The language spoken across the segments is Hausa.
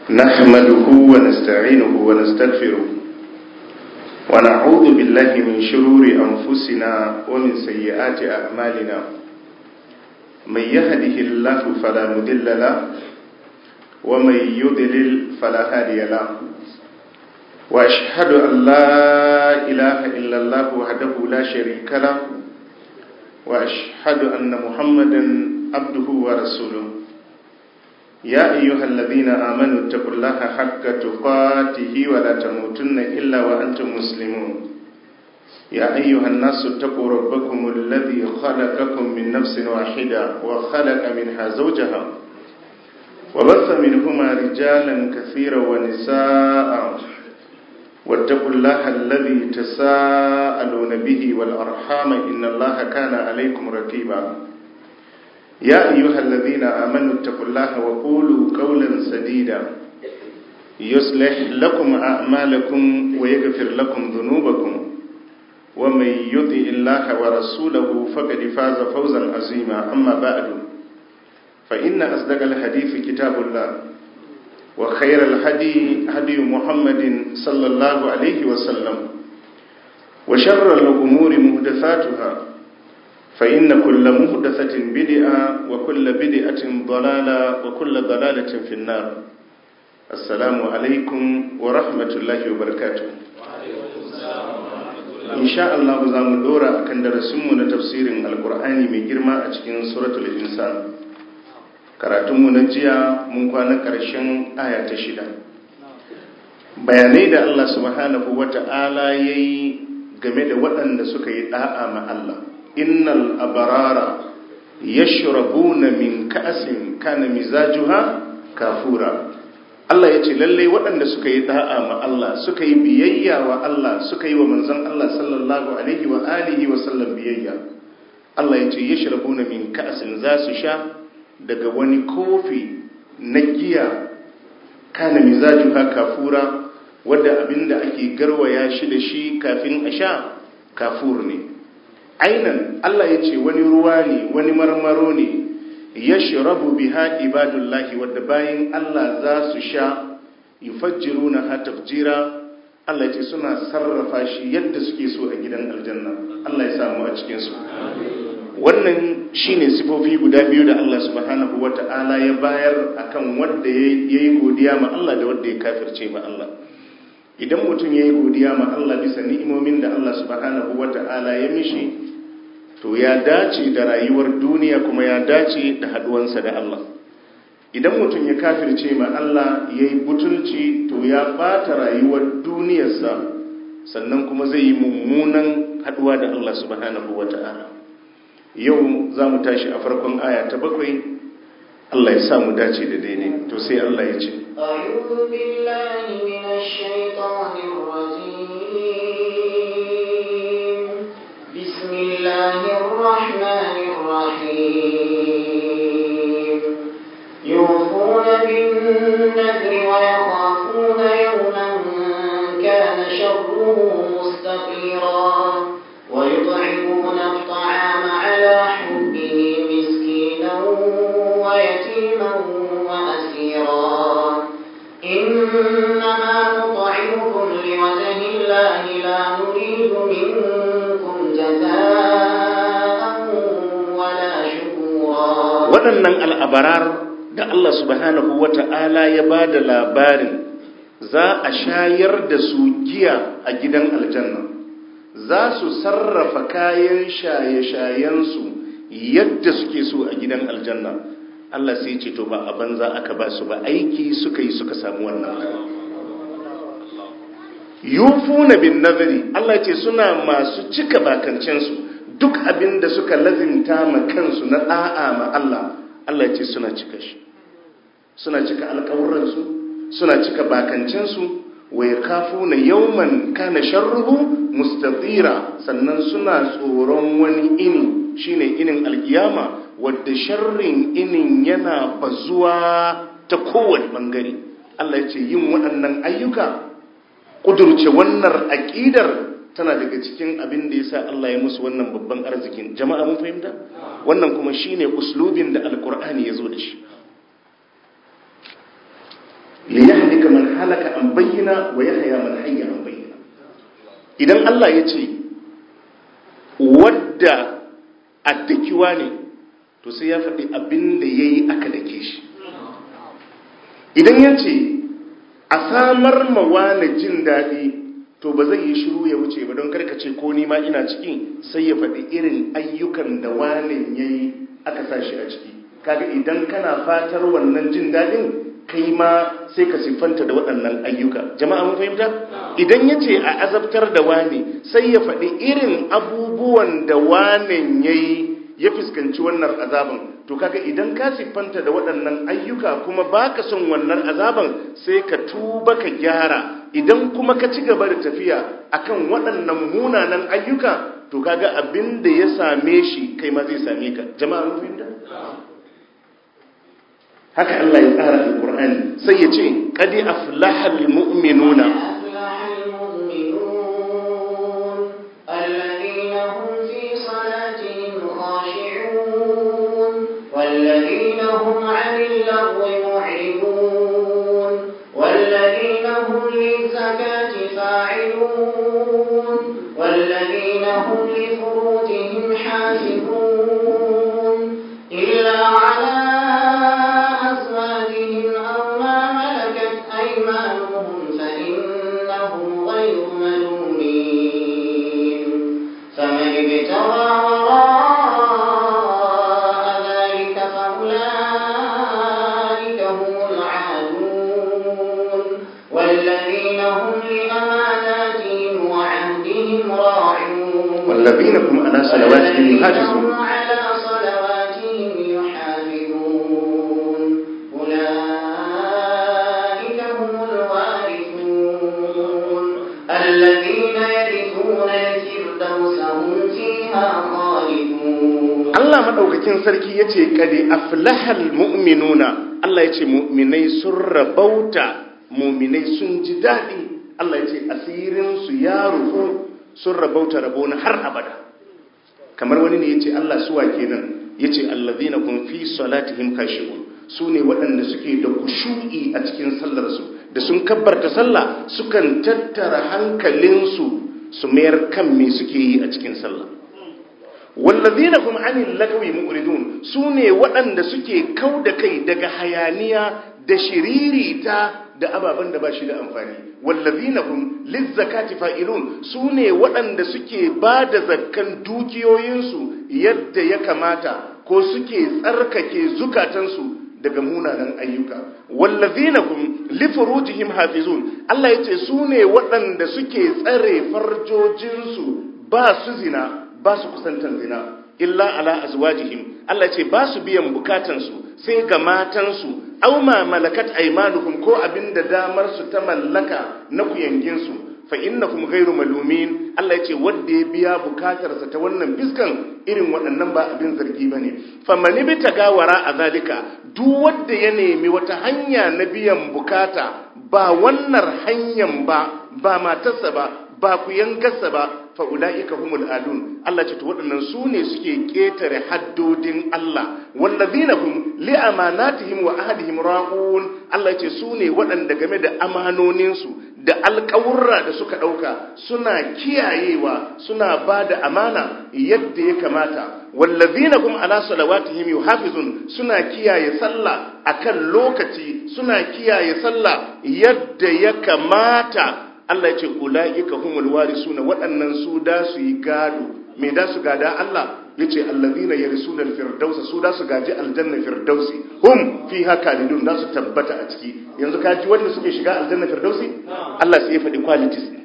نحمده ونستعينه ونستغفره ونعوذ بالله من شرور أنفسنا ومن سيئات أعمالنا من يهده الله فلا مضل له ومن يضلل فلا هادي له وأشهد أن لا إله إلا الله وحده لا شريك له وأشهد أن محمدا عبده ورسوله يا أيها الذين آمنوا اتقوا الله حق تقاته ولا تموتن إلا وأنتم مسلمون يا أيها الناس اتقوا ربكم الذي خلقكم من نفس واحدة وخلق منها زوجها وبث منهما رجالا كثيرا ونساء واتقوا الله الذي تساءلون به والأرحام إن الله كان عليكم رقيبا يا أيها الذين آمنوا اتقوا الله وقولوا قولا سديدا يصلح لكم أعمالكم ويغفر لكم ذنوبكم ومن يطع الله ورسوله فقد فاز فوزا عظيما أما بعد فإن أصدق الحديث كتاب الله وخير الهدي هدي محمد صلى الله عليه وسلم وشر الأمور مهدثاتها فإن كل مهدثة بدعة وكل بدعة ضلالة وكل ضلالة في النار السلام عليكم ورحمة الله وبركاته إن شاء الله زام دورا أكن درسمنا تفسير القرآن من جرما أتكين سورة الإنسان karatunmu na jiya mun kwana ƙarshen aya ta shida bayanai da Allah subhanahu wata'ala ya yi game da waɗanda suka yi ɗa'a ma Allah innal abarara yashrabuna min ka'sin kana mizajuha kafura Allah ya ce lalle waɗanda suka yi da'a ma Allah suka yi biyayya wa Allah suka yi wa manzon Allah sallallahu alaihi wa alihi wa sallam biyayya Allah ya ce yashrabuna min ka'sin za su sha daga wani kofi na giya kana mizajuha kafura wadda abinda ake garwaya shi da shi kafin a sha kafur ne ainan Allah ya ce wani ruwa ne wani marmaro ne ya shirabu biha ibadullahi wadda bayan Allah za su sha yufajjiru na hatafjira Allah ya ce suna sarrafa shi yadda suke so a gidan aljanna Allah ya samu a cikinsu wannan shine sifofi guda biyu da Allah subhanahu wata'ala ya bayar akan wanda ya yi godiya ma Allah da wanda ya kafirce ma Allah idan mutum ya yi godiya ma Allah bisa ni'imomin da Allah subhanahu wata'ala ya mishi to ya dace da rayuwar duniya kuma ya dace da haduwansa da Allah idan mutum ya kafirce ma Allah ya yi butulci to ya bata rayuwar duniyarsa sannan kuma zai yi mummunan haduwa da Allah subhanahu wata'ala yau za mu tashi a farkon aya ta bakwai Allah ya sa mu dace da daidai to sai Allah ya ce أعوذ بالله من الشيطان الرجيم بسم الله الرحمن الرحيم يوفون بالنذر ويخافون يوما كان شره مستطيرا ويطعمون الطعام على حبه مسكينا ويتيما وأسيرا إنما نطعمكم لوجه الله لا نريد منكم جزاء ولا شكورا waɗannan al'abarar da Allah subhanahu wa ta'ala ya ba da labarin za a shayar da su giya a gidan aljanna za su sarrafa kayan shaye-shayensu yadda suke so a gidan aljanna Allah sai ce to ba a banza aka ba su ba aiki suka yi suka samu wannan yufuna bin nazari Allah ce suna masu cika bakancensu duk abin da suka lazimta ma kansu na da'a ma Allah Allah ce suna cika shi suna cika alƙawuransu suna cika bakancensu wa yakafuna yawman kana sharruhu mustatira sannan suna tsoron wani ini shine inin alkiyama wadda sharrin inin yana bazuwa ta kowane bangare Allah ya ce yin waɗannan ayyuka kudurce wannan aƙidar tana daga cikin abin da yasa Allah ya musu wannan babban arzikin jama'a mun fahimta wannan kuma shine uslubin da alkur'ani ya zo da shi li yahlika man halaka an bayyana wa yahya man hayya an bayyana idan Allah ya ce wadda addakiwa ne to sai ya faɗi abin da ya yi aka dake shi idan ya ce a samar mawa na jin daɗi to ba zai yi shiru ya wuce ba don karkace ko nima ina ciki sai ya faɗi irin ayyukan da wanin ya yi aka sa shi a ciki kaga idan kana fatar wannan jin daɗin kai ma sai ka siffanta da waɗannan ayyuka jama'a mun fahimta idan ya ce a azabtar da wani sai ya faɗi irin abubuwan da wanin ya yi ya fuskanci wannan azaban to kaga idan ka siffanta da waɗannan ayyuka kuma baka son wannan azaban sai ka tuba ka gyara idan kuma ka ci gaba da tafiya akan waɗannan munanan ayyuka to kaga abin da ya same shi kai ma zai same ka jama'a mun fahimta haka Allah ya tsara alqur'ani sai ya ce qad aflahal mu'minuna والذين هم عن اللغو معرضون والذين هم للزكاة فاعلون والذين هم لفروجهم حافظون إلا على أزواجهم أو ما ملكت أيمانهم فإنهم غير ملومين فمن ابتغى وراء ذلك فأولئك هم العادون والذين هم لأماناتهم وعهدهم راعون والذين هم على صلواتهم يحافظون والذين هم على صلواتهم يحافظون أولئك هم الوارثون الذين يرثون الفردوس هم فيها خالدون Allah madaukakin sarki yace kadi aflahal mu'minuna Allah yace mu'minai sun rabauta mu'minai sun ji dadi Allah yace asirin su ya rufu sun rabauta rabona har abada kamar wani ne yace Allah suwa kenan yace allazina kun fi salatihim khashi'un su ne waɗanda suke da kushu'i a cikin sallarsu da sun kabbarta sallah sukan tattara hankalinsu su mayar kan me suke yi a cikin sallah wallazina hum anil lagwi mu'ridun sune waɗanda suke kau da kai daga hayaniya da shiririta da ababen da ba shi da amfani wallazina hum lizzakati fa'ilun sune waɗanda suke ba da zakkan dukiyoyinsu yadda ya kamata ko suke tsarkake zukatansu daga munanan ayyuka wallazina hum li furujihim hafizun Allah yace sune waɗanda suke tsare farjojinsu ba su zina ba su kusantan zina illa ala azwajihim Allah ce ba su biyan bukatansu sai ga matansu aw ma malakat aymanuhum ko abinda damar su ta mallaka na kuyanginsu fa innakum ghairu malumin Allah ya ce wanda ya biya bukatarsa ta wannan fiskan irin waɗannan ba abin zargi bane famani bi tagawara a zalika duk wanda ya nemi wata hanya na biyan bukata ba wannan hanyar ba ba matarsa ba ba ku yangarsa ba fa'ula'ika humul adun Allah ce to waɗannan su ne suke ƙetare haddodin Allah wallazina hum li amanatihim wa ahdihim ra'un Allah ce su ne waɗanda game da amanoninsu da alƙawurra da suka ɗauka suna kiyayewa suna ba da amana yadda ya kamata wallazina hum ala salawatihim yuhafizun suna kiyaye sallah akan lokaci suna kiyaye sallah yadda ya kamata Allah ya ce ula'ika humul warisuna waɗannan su da su yi gado me da su gada Allah ya ce allazina yarisuna alfirdausa su da su gaji aljanna firdausi hum fiha kalidun da su tabbata a ciki yanzu ka ji wanda suke shiga aljanna firdausi Allah sai ya faɗi qualities ne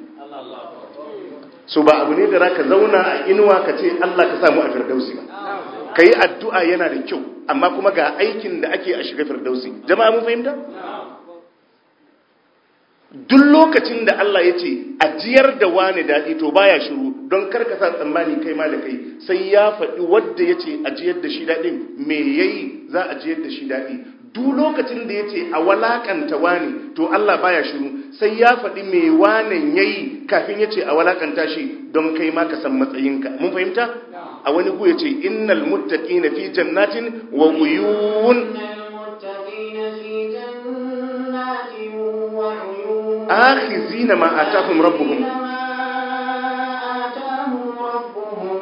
so ba abu ne da zaka zauna a inuwa ka ce Allah ka samu a firdausi ba kai addu'a yana da kyau amma kuma ga aikin da ake a shiga firdausi jama'a mun fahimta duk lokacin da Allah ya ce ajiyar da wani daɗi to baya shiru don karka sa tsammani kai ma da kai sai ya faɗi wadda ya ce ajiyar da shi daɗin me yayi za a ajiyar da shi daɗi duk lokacin da ya ce a walakanta wani to Allah baya shiru sai ya faɗi me wanan yayi kafin ya ce a walakanta shi don kai ma ka san matsayinka mun fahimta a wani ku ya ce innal muttaqina fi jannatin wa uyun المتقين في جنات akhizina ma atahum rabbuhum ما آتاهم ربهم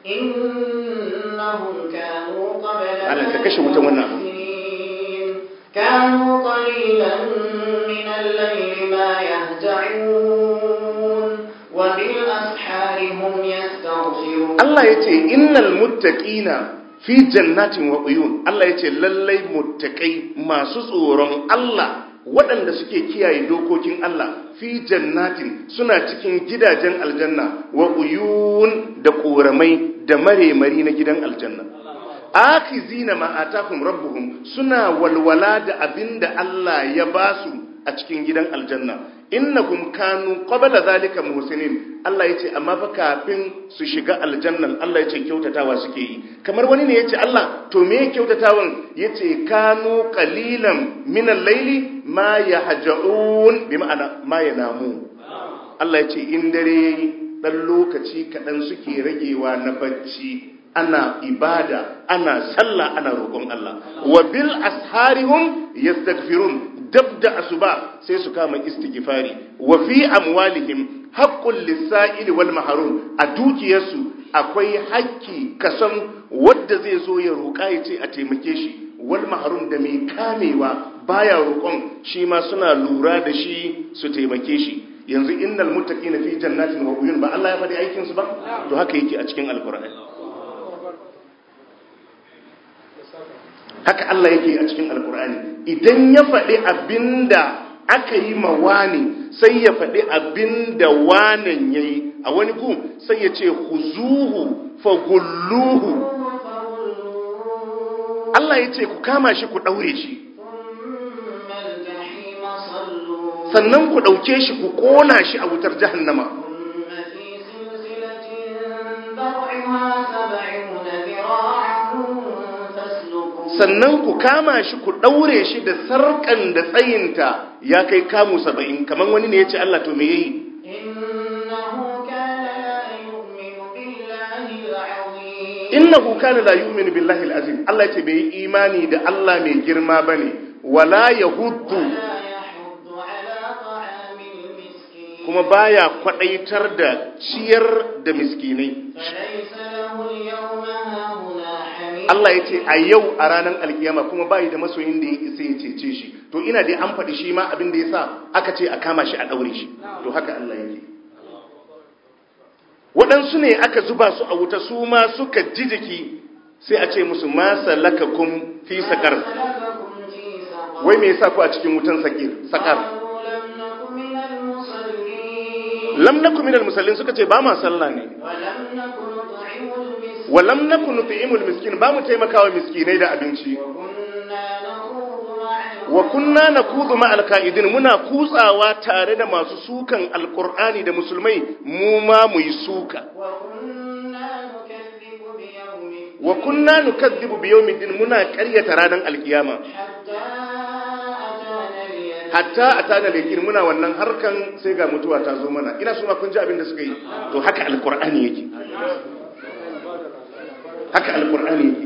إنهم كانوا قبل Allah ka ذلك kashe wutan wannan abu. محسنين. كانوا قليلا من الليل ما يهجعون وبالأسحار هم يستغفرون Allah ya ce innal muttaqina fi jannatin wa uyun Allah ya ce lallai muttaqai masu tsoron Allah waɗanda suke kiyaye dokokin Allah fi jannatin suna cikin gidajen aljanna wa uyun da ƙoramai da maremari na gidan aljanna akhizina ma atahum rabbuhum suna walwala da abinda Allah ya basu a cikin gidan aljanna innahum kanu qabla zalika muhsinin Allah yace amma fa kafin su shiga aljannan Allah yace kyautatawa suke yi kamar wani ne yace Allah to me kyautatawan yace kanu qalilan min al-layli ma yahja'un bi ma'ana ma yanamu Allah yace in dare dan lokaci kadan suke ragewa na bacci ana ibada ana sallah ana roƙon Allah wa bil asharihum yastaghfirun dab da asuba sai su kama istighfari wa fi amwalihim haqqul lisa'il wal mahrum a dukiyarsu akwai hakki kasan wanda zai zo ya roƙa ya ce a taimake shi wal mahrum da mai kamewa baya roƙon shi ma suna lura da shi su taimake shi yanzu innal muttaqina fi jannatin wa uyun ba Allah ya faɗi aikin su ba to haka yake a cikin alqur'ani haka Allah yake a cikin alkur'ani idan ya faɗi abinda aka yi ma wani sai ya faɗi abinda wanan ya yi a wani gu sai ya ce huzuhu fagulluhu Allah ya ce ku kama shi ku ɗaure shi ثم الجحيم صلوا sannan ku ɗauke shi ku ƙona shi a wutar jahannama ثم في سلسلة ذرعها سبعون ذراعا فاسلكوه sannan ku kama shi ku ɗaure shi da sarƙan da tsayinta ya kai kamu saba'in kamar wani ne ya ce Allah to me yayi إنه كان لا يؤمن بالله العظيم innahu kana la yu'minu billahi al-azim Allah yace bai yi imani da Allah mai girma bane wala yahuddu ولا يحض على طعام المسكين kuma baya kwadaitar da ciyar da miskinai فليس له اليوم هاهنا حميم Allah yace a yau a ranar alkiyama kuma bai da masoyin da ya isa ya cece shi to ina dai an faɗi shi ma abin da yasa aka ce a kama shi a daure shi to haka Allah yake waɗansu ne aka zuba su a wuta su ma suka ji jiki sai a ce musu ma salakakum fi sakar سلككم في سقر wai me yasa ku a cikin wutan sakir sakar قالوا لم نك من المصلين lam naku minal musallin suka ce ba ma sallah ne ولم نك نطعم المسكين wa lam naku nut'imul miskin ba mu taimakawa miskinai da abinci وكنا نخوض مع wa kunna nakudu ma alqaidin muna kutsawa tare da masu sukan alqur'ani da musulmai mu ma mu yi suka وكنا نكذب بيوم الدين wa kunna nukazzibu bi yawmiddin muna ƙaryata ranar alkiyama حتى أتانا اليقين hatta atana lakin muna wannan harkan sai ga mutuwa ta zo mana ina so ma kun ji abin da suka yi to haka alqur'ani yake haka alqur'ani yake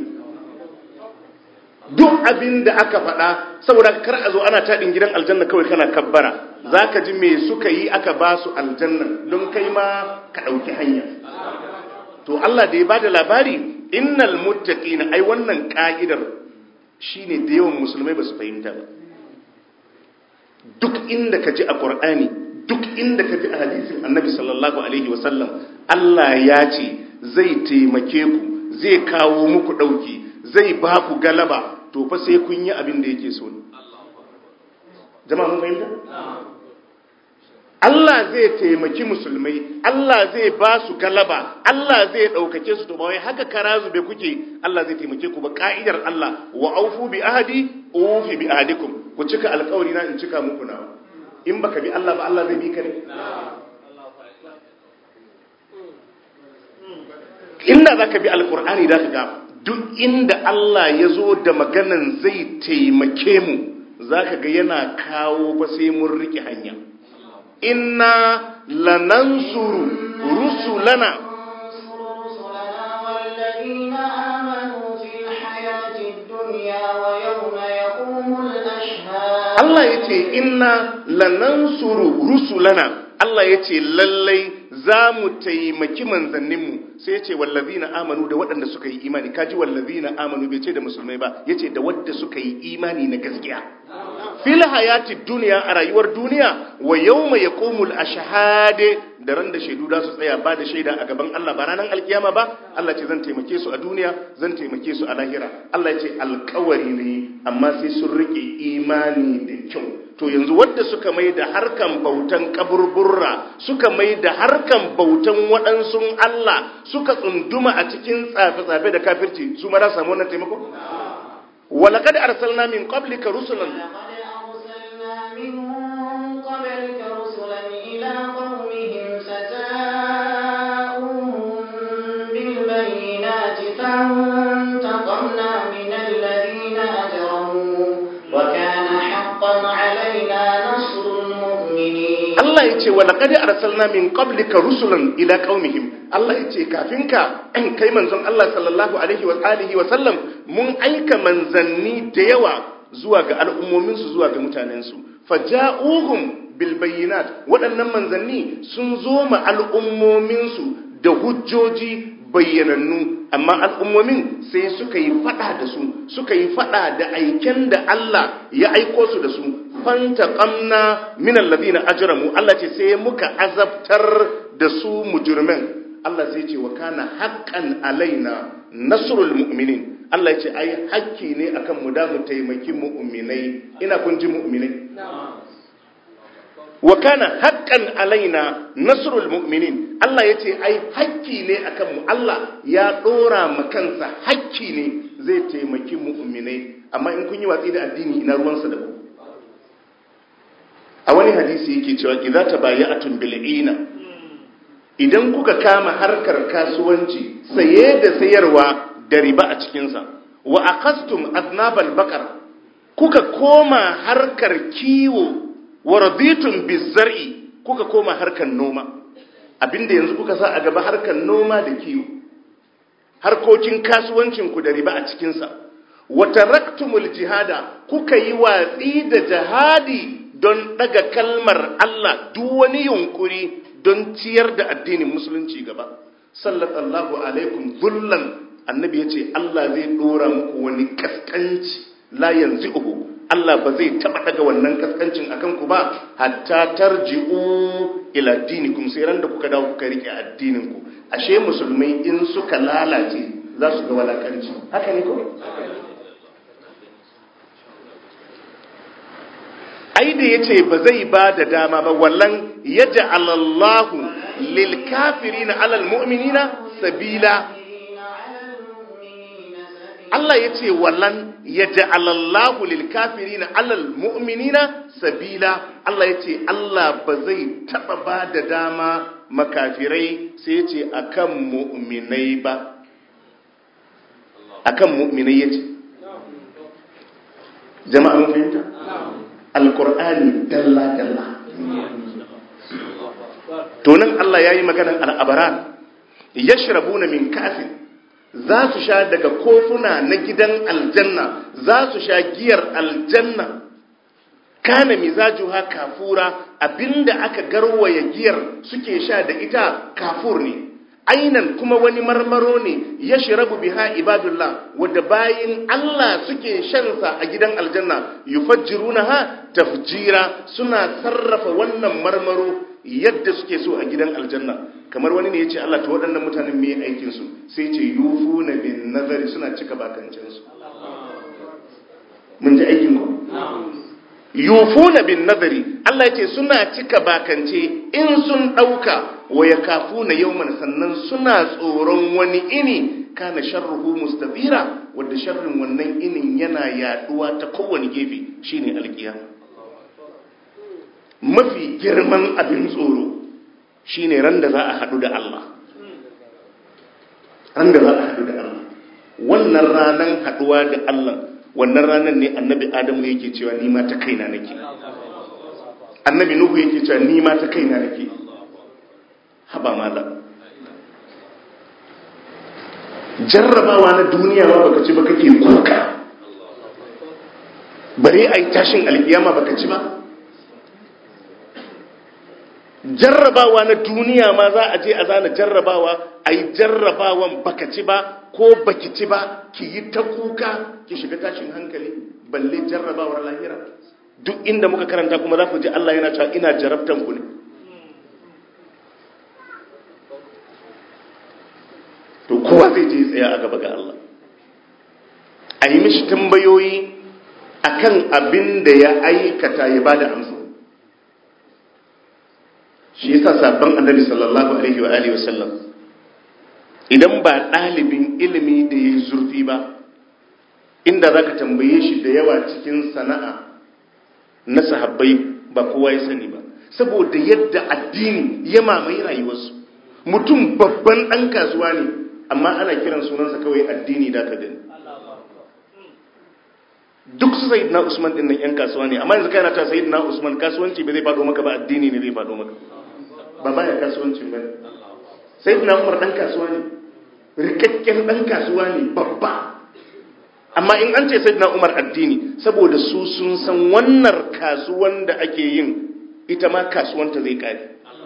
duk abin da aka faɗa saboda kar a zo ana taɗin gidan aljanna kawai kana kabbara za ka ji me suka yi aka ba su aljanna don kai ma ka ɗauki hanya to Allah da ya ba da labari innal muttaqina ai wannan ka'idar shine da yawan musulmai ba su fahimta ba duk inda ka ji a Qur'ani duk inda ka ji a hadisin Annabi sallallahu alaihi wasallam Allah ya ce zai taimake ku zai kawo muku ɗauki zai ba ku galaba to fa sai kun yi abin da yake so ne jama'a mun fahimta Allah zai taimaki musulmai Allah zai ba su galaba Allah zai ɗaukake su to ba wai haka kara zube kuke Allah zai taimake ku ba ka'idar Allah wa aufu bi ahadi ufi bi ahadikum ku cika alƙawari na in cika muku nawa in baka bi Allah ba Allah zai bi ka ne inda zaka bi alƙur'ani da ka ga duk inda Allah ya zo da maganan zai taimake mu zaka ga yana kawo fa sai mun riƙe hanya inna lanansuru rusulana ننصر رسلنا والذين آمنوا في الحياة الدنيا ويوم يقوم الأشهاد Allah ya ce inna lanansuru rusulana Allah ya ce lallai za mu taimaki manzanninmu sai ya ce wallazina amanu da waɗanda suka yi imani kaji wallazina amanu bai ce da musulmai ba ya ce da wadda suka yi imani na gaskiya fil hayati duniya a rayuwar duniya wa yawma yaqumul ashhade da ran da shaidu da su tsaya ba da shaida a gaban Allah ba ranar alkiyama ba Allah ce zan taimake su a duniya zan taimake su a lahira Allah ya ce alkawari ne amma sai sun rike imani da kyau to yanzu wadda suka mai da harkan bautan kaburburra suka mai da harkan bautan waɗansu Allah suka tsunduma a cikin tsafe-tsafe da kafirci su ma za samu wannan taimako walaqad arsalna min qablika rusulan لقد أرسلنا من قبلك رسلا إلى قومهم فجاءوهم بالبينات فانتقمنا من الذين أجرموا وكان حقا علينا نصر المؤمنين Allah ya ce walaqad arsalna min qablika rusulan ila qaumihim Allah ya ce kafin ka kai manzon Allah sallallahu alaihi wa alihi wa sallam mun aika manzanni da yawa zuwa ga al'ummomin su zuwa ga mutanen su faja'uhum bil bayyinat waɗannan manzanni sun zo ma al'ummomin su da hujjoji bayyanannu amma al'ummomin sai suka yi fada da su suka yi fada da aiken da Allah ya aiko su da su fantaqamna min alladhina ajramu Allah ce sai muka azabtar da su mujrimin Allah sai ce wa kana haqqan alaina nasrul mu'minin Allah ya ce ai hakki ne akan mu da mu taimaki mu'minai ina kun ji mu'minai wa kana haqqan alaina nasrul mu'minin Allah ya ce ai hakki ne akan mu Allah ya dora ma kansa hakki ne zai taimaki mu'minai amma in kun yi watsi da addini ina ruwansa da ku a wani hadisi yake cewa idza tabaya'atun bil'ina idan kuka kama harkar kasuwanci saye da sayarwa da riba a cikin sa wa aqastum aznabal baqar kuka koma harkar kiwo wa raditum bizar'i kuka koma harkar noma abinda yanzu kuka sa a gaba harkar noma da kiwo harkokin kasuwancin ku da riba a cikin sa wa taraktumul jihada kuka yi watsi da jihadi don daga kalmar Allah duk wani yunkuri don ciyar da addinin musulunci gaba sallallahu alaikum zullan annabi yace Allah zai dora muku wani kaskanci la yanzi'uhu Allah ba zai taba daga wannan kaskancin akan ku ba hatta tarji'u ila dinikum sai ran da kuka dawo kuka rike addinin ku ashe musulmai in suka lalace za su ga walakanci haka ne ko ai da ya ce ba zai ba da dama ba wallan ya ja'alallahu lil kafirina alal mu'minina sabila Allah ya ce wallan ya ja'alallahu lil kafirina alal mu'minina sabila Allah ya ce Allah ba zai taba ba da dama makafirai sai ya ce akan mu'minai ba akan mu'minai ya ce jama'a mun fahimta alkur'ani dalla-dalla tunan Allah ya yi maganan al'abara ya shirabu na min kafin za su sha daga kofuna na gidan aljanna za su sha giyar aljanna kana mizajuha kafura abinda aka garwaya giyar suke sha da ita kafur ne ainan kuma wani marmaro ne ya shirabu biha ibadullah wadda bayin Allah suke shansa a gidan aljanna yufajjirunaha tafjira suna sarrafa wannan marmaro yadda suke so a gidan aljanna kamar wani ne ya ce Allah ta waɗannan mutanen me aikin su sai ce yufuna bin nazari suna cika bakancin su mun ji aikin ku yufuna bin nazari Allah ya ce suna cika bakance in sun ɗauka wa ya kafu na yawman sannan suna tsoron wani ini kana sharruhu mustafira wadda sharrin wannan inin yana yaduwa ta kowane gefe shine alkiyama mafi girman abin tsoro shine ran da za a haɗu da Allah ran da za a haɗu da Allah wannan ranan haɗuwa da Allah wannan ranan ne annabi Adamu yake cewa ni ma ta kaina nake annabi Nuhu yake cewa ni ma ta kaina nake haba mala jarrabawa na duniya ma baka ci ba kake kuka bare a yi tashin alkiyama baka ci ba jarrabawa na duniya ma za a je a zana jarrabawa a yi jarrabawan baka ci ba ko baki ci ba ki yi ta kuka ki shiga tashin hankali balle jarrabawar lahira duk inda muka karanta kuma za ku ji Allah yana cewa ina jarabtan ku ne to kowa zai je tsaya a gaba ga Allah a yi mishi tambayoyi akan abin da ya aikata ya bada amsa shi yasa sabon annabi sallallahu alaihi wa alihi wasallam idan ba ɗalibin ilimi da ya yi zurfi ba inda za ka tambaye shi da yawa cikin sana'a na sahabbai ba kowa ya sani ba saboda yadda addini ya mamaye rayuwarsu mutum babban ɗan kasuwa ne amma ana kiran sunansa kawai addini da ka gani duk su sayid na usman ɗin nan 'yan kasuwa ne amma yanzu kana ta sayid na usman kasuwanci ba zai faɗo maka ba addini ne zai faɗo maka ba baya kasuwanci ba ne sayid na umar ɗan kasuwa ne rikakken ɗan kasuwa ne babba amma in an ce sayyidina Umar addini saboda su sun san wannan kasuwan da ake yin ita ma kasuwanta zai kare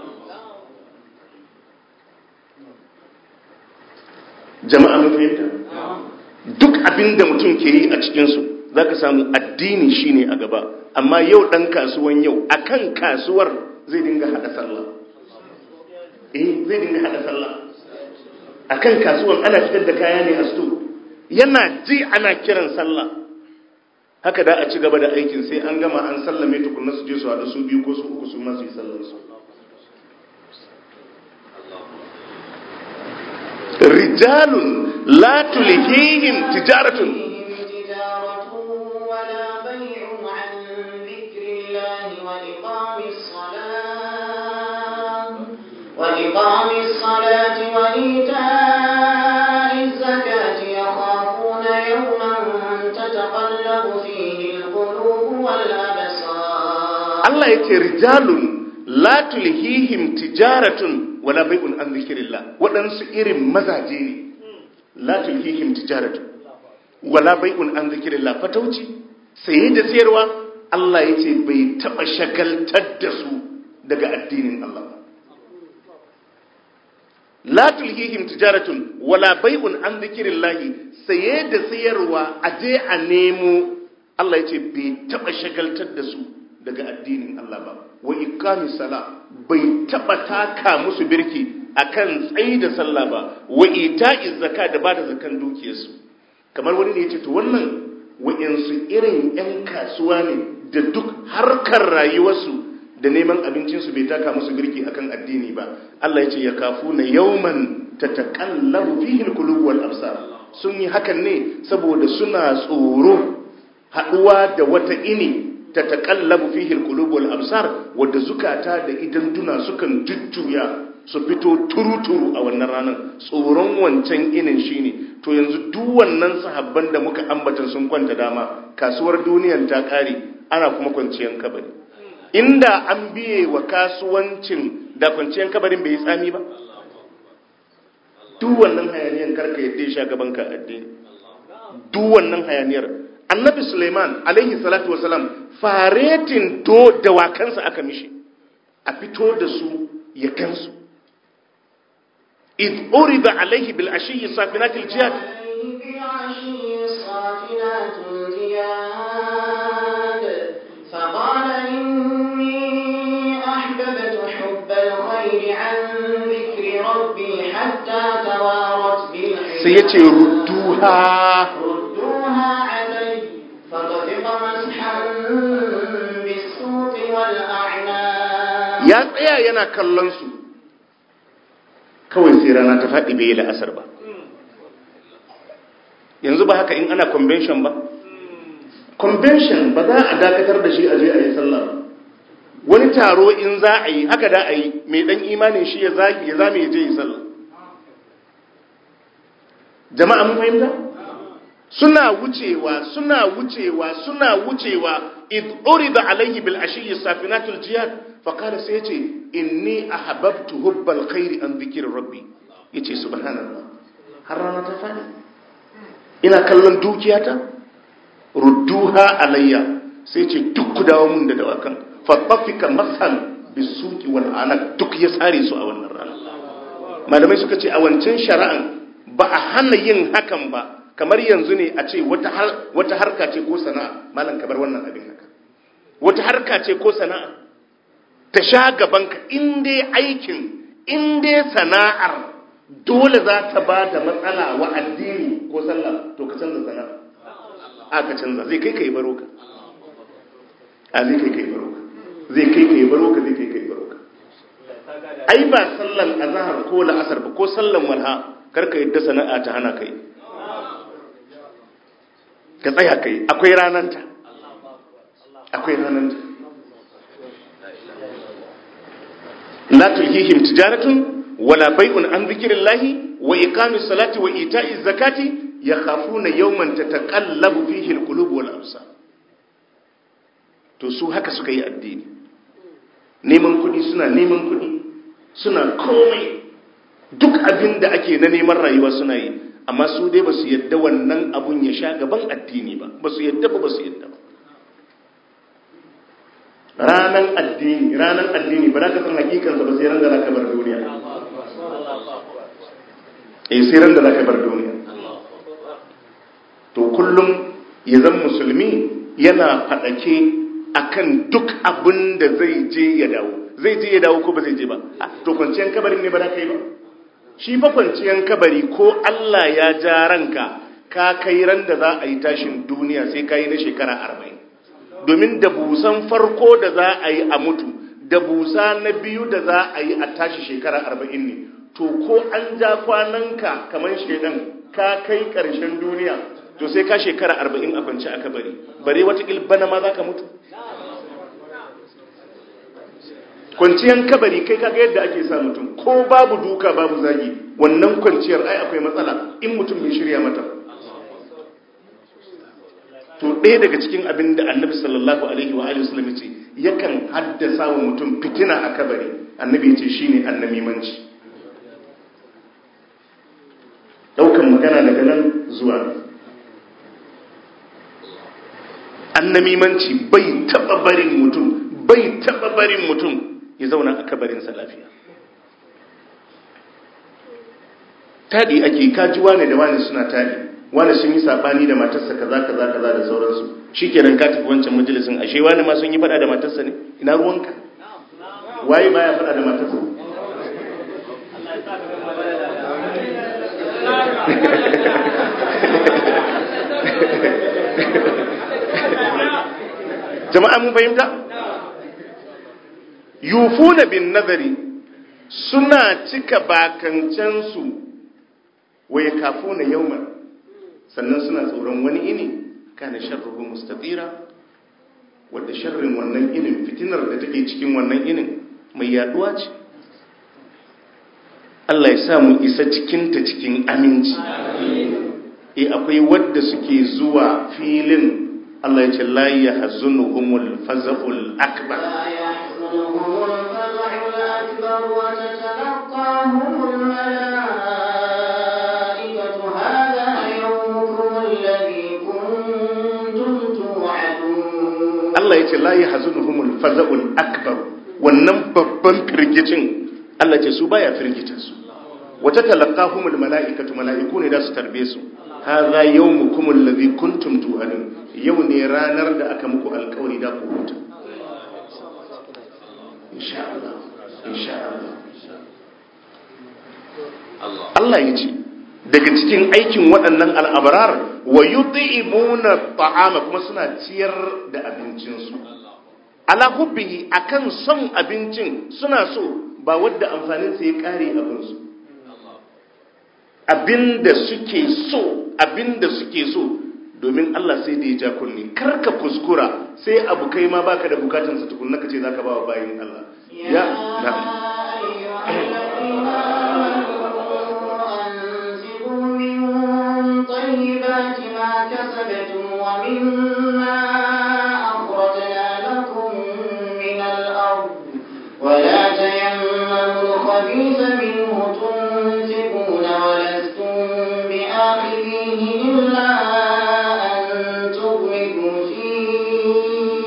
jama'a mun fahimta duk abin da mutum ke yi a cikinsu za ka samu addini shine a gaba amma yau ɗan kasuwan yau akan kasuwar zai dinga haɗa sallah eh zai dinga haɗa sallah akan kasuwan ana fitar da kaya ne a store yana ji ana kiran sallah haka da a ci gaba da aikin sai an gama an sallame tukunna su je su haɗu su biyu ko su uku su masu yi sallarsu rijalun la tulhihim tijaratun وإقام الصلاة وإيتاء الزكاة يخافون يوما تتقلب فيه القلوب والأبصار Allah ya ce rijalun la tulhihim tijaratun wala bai'un an zikrillah waɗansu irin mazaje ne la tulhihim tijaratun wala bai'un an zikrillah fatauci saye da sayarwa Allah ya ce bai taɓa shagaltar da su daga addinin Allah ba la tulhihim tijaratun wala bai'un an zikrillahi saye da sayarwa aje a nemo Allah ya ce bai taba shagaltar da su daga addinin Allah ba wa iqami sala bai taba taka musu birki akan tsayi da sallah ba wa ita'iz zaka da bada zakan dukiyarsu kamar wani ne yace to wannan wa'insu irin yan kasuwa ne da duk harkar rayuwarsu da neman abincinsu bai taka musu birki akan addini ba Allah ya ce ya kafu na yauman ta taƙallabu fihin kulubu wal absar sun yi hakan ne saboda suna tsoro haɗuwa da wata ini ta taƙallabu fihin kulubu wal absar wadda zukata da idan duna sukan jujjuya su fito turuturu a wannan ranar tsoron wancan inin shine to yanzu duk wannan sahabban da muka ambata sun kwanta dama kasuwar duniyan ta ƙare ana kuma kwanciyar kabari inda an biye wa kasuwancin da kwanciyar kabarin bai yi tsami ba duk wannan hayaniyar karka yadda ya sha gaban ka addini duk wannan hayaniyar annabi suleiman alaihi salatu wasalam faretin do dawakansa aka mishi a fito da su ya kansu id urida alaihi bil ashiyyi safinatil jihad فقال إني أحببت حب الخير عن ذكر ربي حتى توارت بالحجاب سيتي ردوها ردوها علي فطفق مسحا بالسوق والأعناق ya tsaya yana kallon su kawai sai rana ta faɗi bai yi la'asar ba yanzu ba haka in ana convention ba convention ba za a dakatar da shi a je a yi sallah ba wani taro in za a yi haka da a yi mai dan imanin shi ya zagi ya zame ya je yi sallah jama'a mun fahimta suna wucewa suna wucewa suna wucewa id urida alaihi bil ashiyyi safinatul jihad fa qala sai yace inni ahabbtu hubbal khairi an dhikri rabbi yace subhanallah har rana ta fadi ina kallon dukiyata rudduha alayya sai ce duk ku dawo mun da dawakan fatafika masal bisuki wal anak duk ya tsare su a wannan rana malamai suka ce a wancan shari'an ba a hana yin hakan ba kamar yanzu ne a ce wata harka ce ko sana'a malam kabar wannan abin haka wata harka ce ko sana'a ta sha gabanka in dai aikin in dai sana'ar dole za ta ba da matsala wa addini ko sallah to ka canza sana'a a ka canza zai kai ka yi baro ka a zai kai ka yi baro ka zai kai ka yi baro ka zai kai ka yi baro ka ai ba sallan azhar ko la'asar ba ko sallan walha karka yadda sana'a ta hana kai ka tsaya kai akwai rananta akwai rananta la tulhihim tijaratun wala bai'un an zikrillahi wa iqamis salati wa ita'iz zakati yakhafuna yawman tataqallabu fihi alqulub wal absar to su haka suka yi addini neman kuɗi suna neman kuɗi suna komai duk abin da ake na neman rayuwa suna yi amma su dai ba su yadda wannan abun ya sha gaban addini ba ba su yadda ba ba su yadda ba ranan addini ranan addini ba za ka san hakikansa ba sai ran da za ka bar duniya eh sai ran da za ka bar duniya to kullum ya zan musulmi yana faɗake akan duk abin da zai je ya dawo zai je ya dawo ko ba zai je ba to kwanciyar kabarin ne ba za ka yi ba shi fa kwanciyar kabari ko Allah ya ja ranka ka kai ran da za a yi tashin duniya sai ka yi na shekara arba'in domin da busan farko da za a yi a mutu da busa na biyu da za a yi a tashi shekara arba'in ne to ko an ja kwananka kamar shaidan ka kai ƙarshen duniya to sai ka shekara arba'in a kwanci a kabari bare watakil bana ma za ka mutu kwanciyar kabari kai kaga yadda ake sa mutum ko babu duka babu zagi wannan kwanciyar ai akwai matsala in mutum bai shirya mata to ɗaya daga cikin abin da annabi sallallahu alaihi wa alihi wasallam ce yakan haddasa wa mutum fitina a kabari annabi ya ce shine annamimanci daukan magana daga nan zuwa annamimanci bai taba barin mutum bai taba barin mutum ya zauna a kabarinsa lafiya tadi ake kaji wane da wane suna tadi wane sun yi sabani da matarsa kaza kaza kaza da sauransu shikenan ka tafi wancan majalisin ashe wane ma sun yi fada da matarsa ne ina ruwanka waye baya fada da matarsa jama'a mun fahimta yufuna bin nazari suna cika bakancensu wa ya kafuna yawman sannan suna tsoron wani ini kana sharruhu mustatira wadda sharrin wannan inin fitinar da take cikin wannan inin mai yaduwa ce Allah ya sa mu isa cikinta cikin aminci e akwai wadda suke zuwa filin Allah ya ce la yahzunuhumul faza'ul akbar لا يحزنهم الفزع الأكبر وتتلقاهم الملائكة هذا يومكم الذي كنتم توعدون Allah ya ce la yahzunuhumul faza'ul akbar wannan babban firgicin Allah ce su baya firgita su wata talaqahumul mala'ikatu mala'iku ne da su tarbe su hadha yawmukum alladhi kuntum tu'adun yau ne ranar da aka muku alƙawari da ku huta insha Allah insha Allah Allah ya ce daga cikin aikin waɗannan al'abrar wa yut'imuna ta'ama kuma suna ciyar da abincinsu ala hubbihi akan son abincin suna so ba wadda amfanin sa ya kare abinsu abinda suke so abinda suke so domin Allah sai da ya ja kunni karka kuskura sai abu kai ma baka da bukatun sa tukunna kace zaka ba wa bayin Allah ya na'am أيها الذين آمنوا أنفقوا من طيبات ما كسبتم ومما أخرجنا لكم من الأرض ولا تيمموا الخبيث منه تنفقون ولستم بآخذيه إلا أن تغمضوا فيه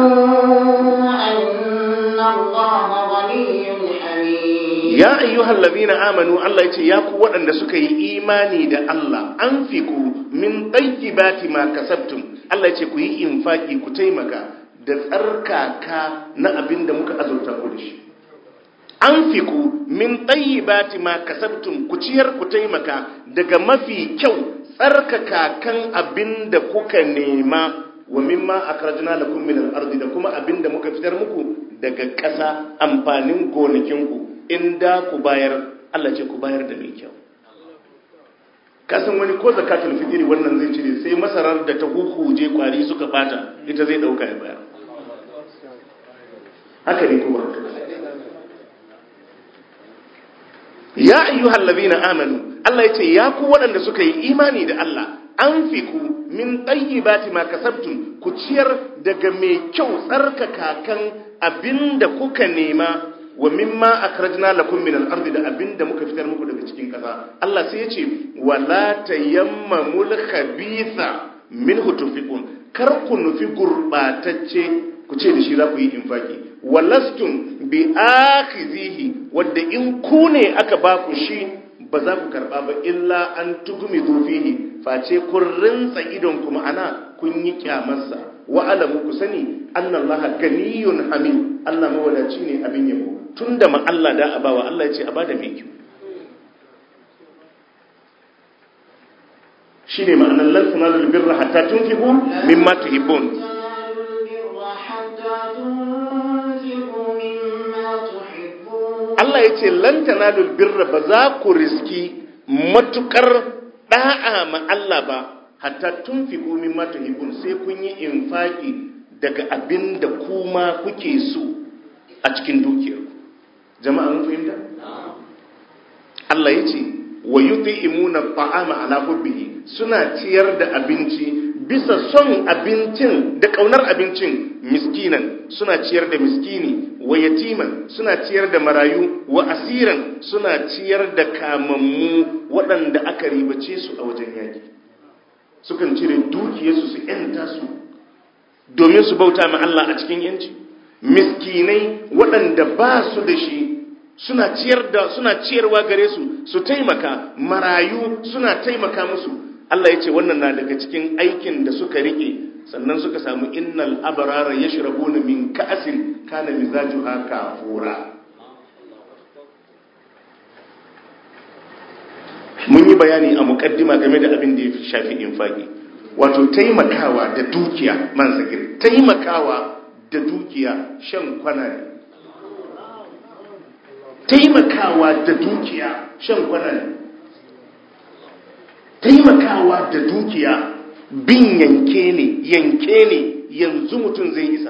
أن الله غني حميد ya ayyuhal ladina amanu Allah yace ya ku waɗanda suka yi imani da Allah anfiku min tayyibati ma kasabtum Allah yace ku yi infaki ku taimaka da tsarkaka na abin da muka azurta ku da shi anfiku min tayyibati ma kasabtum ku ciyar ku taimaka daga mafi kyau tsarkaka kan abin da kuka nema wa mimma akhrajna lakum min al-ardi da kuma abin da muka fitar muku daga ƙasa amfanin gonakinku in da ku bayar Allah ce ku bayar da mai kyau kasan wani ko zakatul fitri wannan zai cire sai masarar da ta hukuje kwari suka bata ita zai dauka ya bayar haka ne kuma haka ya ayyuhal ladina amanu Allah yace ya ku waɗanda suka yi imani da Allah anfiku min tayyibati ma kasabtum ku ciyar daga mai kyau tsarkaka kan abinda kuka nema wa mimma akhrajna lakum min al-ardi da abinda muka fitar muku daga cikin kasa Allah sai ya ce wala tayammamul khabitha minhu tunfiqun kar ku nufi gurbatacce ku ce da shi za ku yi infaki walastum bi akhizihi wadda in ku ne aka ba ku shi ba za ku karba ba illa an tugumi fihi face kun rinsa idon kuma ana kun yi kyamarsa wa alamu ku sani annallaha ganiyun hamid Allah mawadaci ne abin yabo tunda ma Allah da abawa Allah ya ce a bada mai kyau shine ma'anar lan tunalul birra hatta tunfiqu mimma tuhibbun Allah ya ce lan tanalul birra ba za ku riski matukar da'a ma Allah ba hatta tunfiqu mimma tuhibbun sai kun yi infaki daga abin da kuma kuke so a cikin dukiyarku jama'a mun fahimta Allah ya ce wa yut'imuna ta'ama ala hubbihi suna ciyar da abinci bisa son abincin da kaunar abincin miskinan suna ciyar da miskini wa yatiman suna ciyar da marayu wa asiran suna ciyar da kamammu waɗanda aka ribace su a wajen yaki sukan cire dukiyarsu su yanta su domin su bauta ma Allah a cikin yanci miskinai waɗanda ba su da shi suna ciyar da suna ciyarwa gare su su taimaka marayu suna taimaka musu Allah ya ce wannan na daga cikin aikin da suka rike sannan suka samu innal abrara yashrabuna min ka'sin kana mizajuha kafura mun yi bayani a mukaddima game da abin da ya shafi infaki wato taimakawa da dukiya man sagir taimakawa da dukiya shan kwana ne taimakawa da dukiya shan kwana ne taimakawa da dukiya bin yanke ne yanke ne yanzu mutum zai isa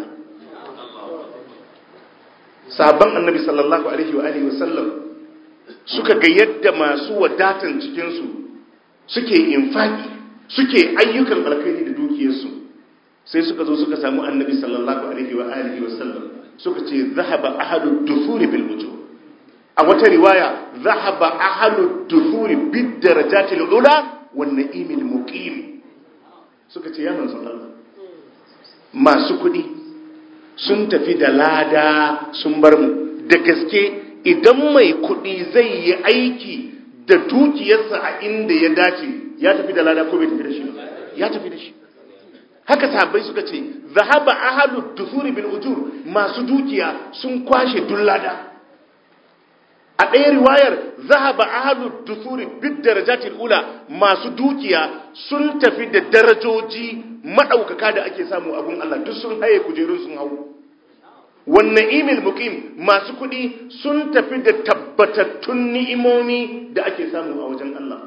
sabon annabi sallallahu alaihi wa alihi wasallam suka ga yadda masu wadatan cikinsu suke infaki suke ayyukan alkhairi da dukiyarsu sai suka zo suka samu annabi sallallahu alaihi wa alihi wasallam suka ce zahaba ahadu dufuri bil ujur a wata riwaya zahaba ahadu dufuri bid darajatil ula wan na'imil muqim suka ce ya manzon Allah masu kudi sun tafi da lada sun bar mu da gaske idan mai kudi zai yi aiki da dukiyarsa a inda ya dace ya tafi da lada ko bai tafi da shi ya tafi da shi haka sahabbai suka ce zahaba ahadu dufuri bil ujur masu dukiya sun kwashe dullada a ɗaya riwayar zahaba ahadu dusuri bid darajatil ula masu dukiya sun tafi da darajoji maɗaukaka da ake samu a gun Allah duk sun haye kujerun sun hau wannan imil muqim masu kuɗi sun tafi da tabbatattun ni'imomi da ake samu a wajen Allah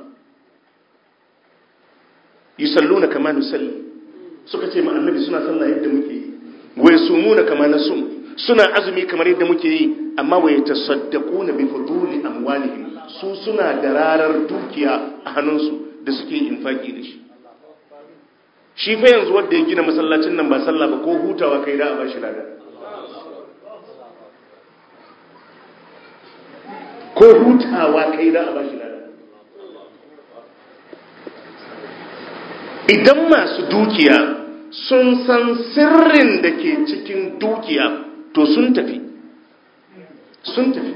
yusalluna kama nusalli suka ce ma annabi suna sallah yadda muke yi wa yasumuna kama nasum suna azumi kamar yadda muke yi amma wa yatasaddaquna bi fuduli amwalihim su suna da rarar dukiya a hannunsu da suke infaki da shi shi fa yanzu wanda ya gina masallacin nan ba sallah ba ko hutawa kai da a bashi lada ko hutawa kai da a bashi lada idan masu dukiya sun san sirrin da ke cikin dukiya to sun tafi sun tafi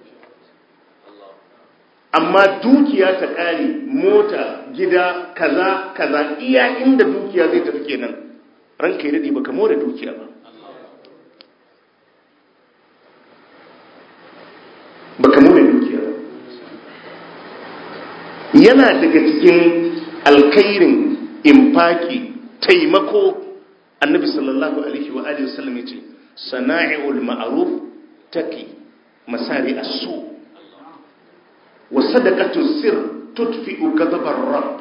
amma dukiya ta ƙare mota gida kaza kaza iya inda dukiya zai tafi kenan ranka yi daɗi baka more dukiya ba baka more dukiya ba yana daga cikin alkairin infaki taimako annabi sallallahu alaihi wa alihi wasallam yace sana'iul ma'ruf taqi masari as-su wa sadaqatu sir tudfi'u ghadabar rabb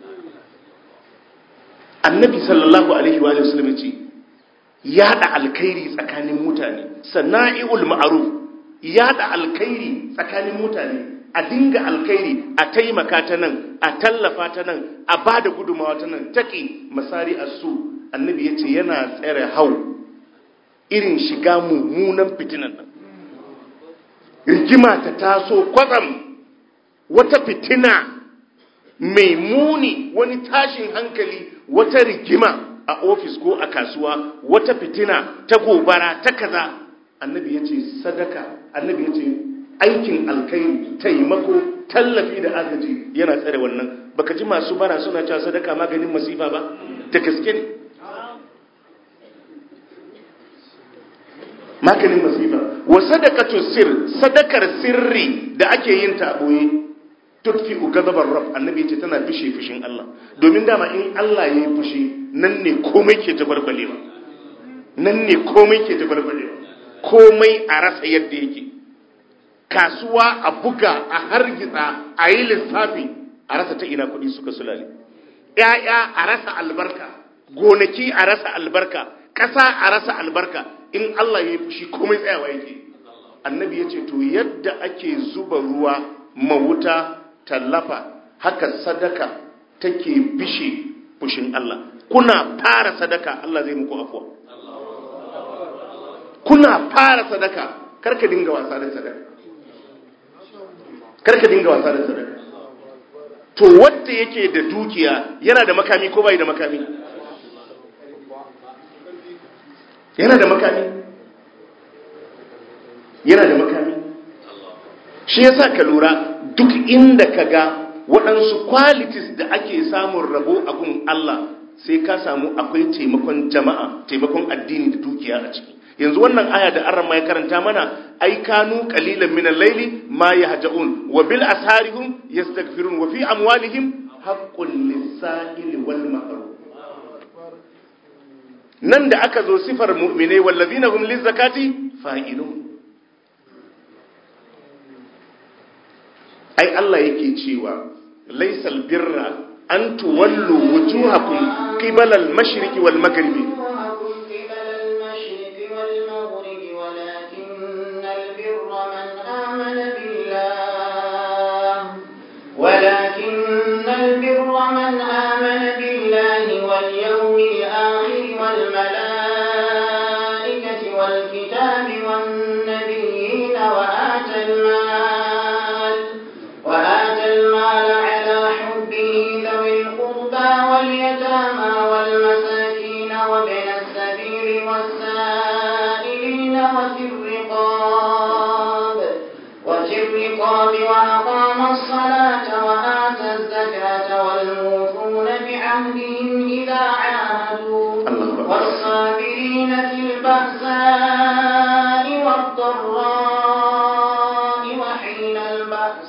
annabi sallallahu alaihi wa alihi wasallam yace yada alkhairi tsakanin mutane sana'iul ma'ruf yada alkhairi tsakanin mutane a dinga alkhairi a taimaka ta nan a tallafa ta nan a ba da gudumawa ta nan taƙi masari a su annabi ya ce yana tsere hau irin shiga mummunan fitinan nan rigima ta taso kwatsam wata fitina mai muni wani tashin hankali wata rigima a ofis ko a kasuwa wata fitina ta gobara ta kaza annabi ya ce sadaka annabi ya ce aikin alkai taimako tallafi da agaji yana tsare wannan baka ji masu bara suna cewa sadaka maganin masifa ba da gaske ne maganin masifa wa sadaqatu sir sadakar sirri da ake yin ta boye tutfi ghadabar rabb annabi yace tana bishe fushin Allah domin dama in Allah yayi fushi nan ne komai ke tabarkwalewa nan ne komai ke tabarkwalewa komai a rasa yadda yake kasuwa a buga a hargitsa a yi lissafi a rasa ta ina kuɗi suka sulale ‘ya'ya a rasa albarka gonaki a rasa albarka ƙasa a rasa albarka in Allah ya yi fushi komai tsayawa yake annabi ya ce to yadda ake zuba ruwa mawuta tallafa haka sadaka take bishe fushin Allah kuna fara sadaka Allah zai muku afuwa kuna fara sadaka karka dinga wasa da sadaka karka dinga wasa da sadaka to wanda yake da dukiya yana da makami ko bai da makami yana da makami yana da makami shi yasa ka lura duk inda ka ga waɗansu qualities da ake samun rabo a gun Allah sai ka samu akwai taimakon jama'a taimakon addini da dukiya a ciki yanzu wannan aya da arama ya karanta mana ai kanu qalilan min al-layli ma yahja'un wa bil asharihum yastaghfirun wa fi amwalihim haqqul lis-sa'ili wal mahrum nan da aka zo sifar mu'mine wallazina hum liz-zakati fa'ilun ai Allah yake cewa laysal birra an tuwallu wujuhakum qibala al-mashriqi wal maghribi ولكن البر من آمن بالله واليوم الآخر والملائكة والكتاب والنبيين وآتى المال وآتى المال على حبه ذوي القربى واليتامى والمساكين وابن السبيل والسائلين وفي الرقاب وفي الرقاب وأقام الصلاة وآتى الزكاة والموفون بعهدهم إذا عاهدوا الله أكبر. والصابرين في البأساء والضراء وحين البأس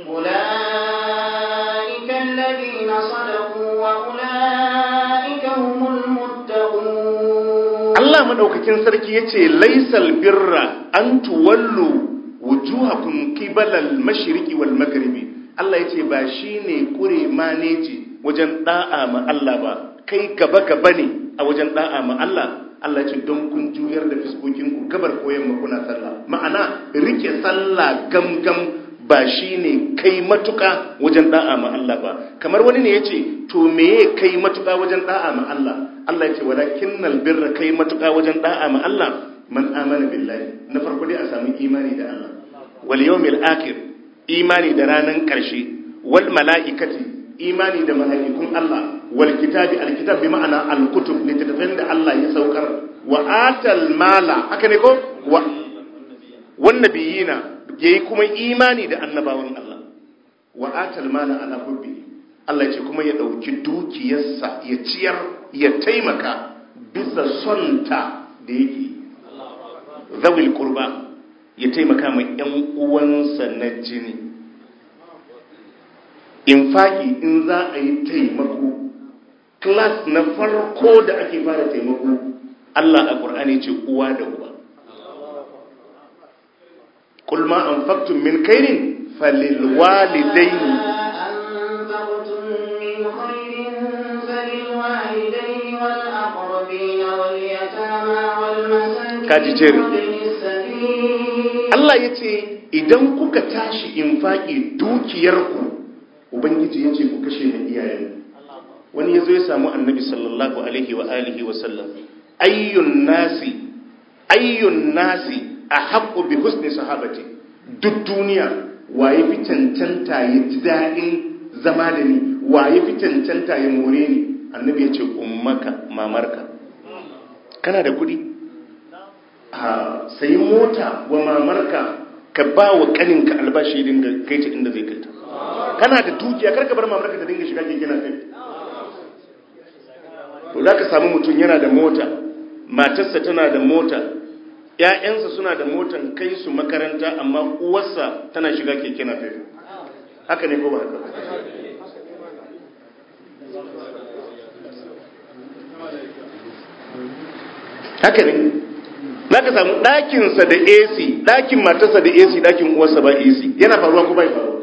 أولئك الذين صدقوا وأولئك هم المتقون Allah madaukakin sarki yace laisal birra an tuwallu wujuhakum qibalal mashriqi wal maghribi Allah yace ba shine kure maneji wajen da'a ma Allah ba kai gaba gaba ne a wajen da'a ma Allah Allah yace don kun juyar da fiskokin ku gabar koyan ma kuna sallah ma'ana rike sallah gamgam ba shine kai matuka wajen da'a ma Allah ba kamar wani ne yace to meye kai matuka wajen da'a ma Allah Allah yace walakinnal birra kai matuka wajen da'a ma Allah man amana billahi na farko dai a samu imani da Allah wal yawmil akhir imani da ranan karshe wal malaikati imani da mala'ikun Allah wal kitabi al kitab bi ma'ana al kutub littattafan da Allah ya saukar wa atal mala haka ne ko wa wan nabiyina yayi kuma imani da annabawan Allah wa atal mala ala hubbi Allah ya ce kuma ya dauki dukiyarsa ya ciyar ya taimaka bisa sonta da yake zawil qurba ya taimaka ma ƴan uwansa na jini infaki in za a yi taimako class na farko da ake fara taimako Allah a Qur'ani ce uwa da uba قل ما أنفقتم من خير فللوالدين أنفقتم من خير فللوالدين والأقربين واليتامى والمساكين Kaji jeri. وابن السبيل Allah ya ce idan kuka tashi infaki dukiyarku Ubangiji ya ce ku kashe na iyayen wani ya zo ya samu annabi sallallahu alaihi wa alihi wa sallam ayyun nasi ayyun nasi a haƙo bi husni sahabati duk duniya waye fi cancanta ya ji daɗin zama da ni waye fi cancanta ya more ni annabi ya ce ummaka mamarka kana da kuɗi a sayi mota wa mamarka ka ba wa kaninka albashi dinga kai ta inda zai kai ta kana da dukiya karka bar mamarka ta dinga shiga keke na kai to za ka samu mutum yana da mota matarsa tana da mota ‘ya'yansa suna da motan kai su makaranta amma uwarsa tana shiga keke na kai haka ne ko ba haka ba? haka ne za ka samu ɗakinsa da AC ɗakin matarsa da AC ɗakin uwarsa ba AC yana faruwa ko bai faruwa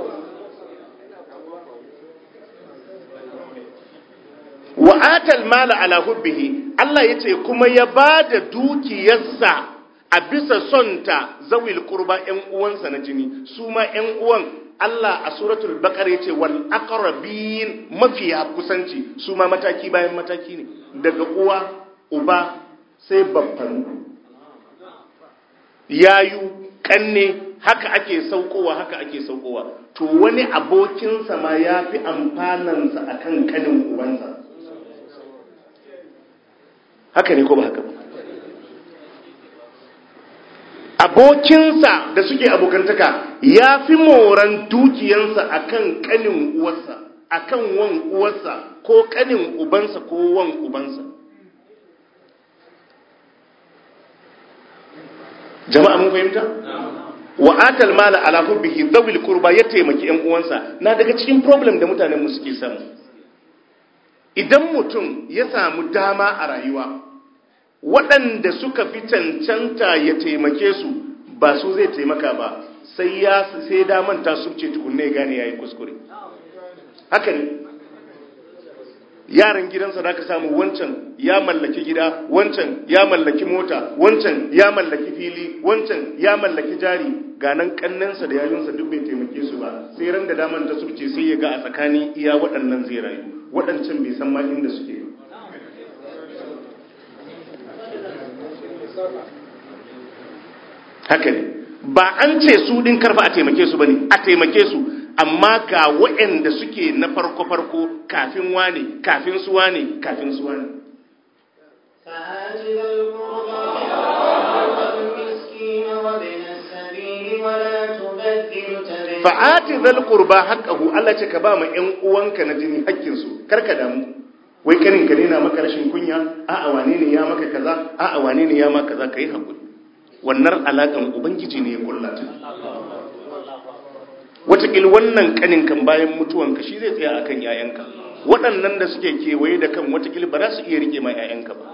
wa atal mala ala hubbihi Allah yace kuma ya bada dukiyarsa a bisa sonta zawil qurba ƴan uwansa na jini su ma ƴan uwan Allah a suratul baqara yace wal aqrabin mafiya kusanci su ma mataki bayan mataki ne daga uwa uba sai babban yayu kanne haka ake saukowa haka ake saukowa to wani abokinsa ma ya fi amfanansa akan kanin ubansa haka ne ko ba haka ba abokinsa da suke abokantaka ya fi moran dukiyansa akan kanin uwarsa akan wan uwarsa ko kanin ubansa ko wan ubansa jama'a mun fahimta wa atal mala ala hubbihi dhawil qurba ya taimaki yan uwansa na daga cikin problem da mutanen mu suke samu idan mutum ya samu dama a rayuwa waɗanda suka fi cancanta ya taimake su ba su zai taimaka ba sai ya sai daman ta subce tukunne ya gane yayi kuskure haka ne yaran gidansa da ka samu wancan ya mallaki gida wancan ya mallaki mota wancan ya mallaki fili wancan ya mallaki jari ganan kannansa da yayunsa duk bai taimake su ba sai ran da daman ta subce sai ya ga a tsakanin iya waɗannan zai rayu waɗancan bai san ma inda suke ba haka ne ba an ce su din karfa a taimake su bane a taimake su amma ga waɗanda suke na farko farko kafin wane kafin su wane kafin su wane فآت ذا القربى والمسكين وابن السبيل ولا تبذر تبذيرا fa'ati zal qurba haqqahu Allah ce ka ba mu ƴan uwanka na jini hakkin su karka damu wai kanin ka ne na maka rashin kunya a'a wane ne ya maka kaza a'a wane ne ya maka kaza kai hakuri wannan alakan ubangiji ne ya kullata watakil wannan kanin kan bayan mutuwanka shi zai tsaya akan yayanka waɗannan da suke kewaye da kan watakil ba za su iya rike ma yayanka ba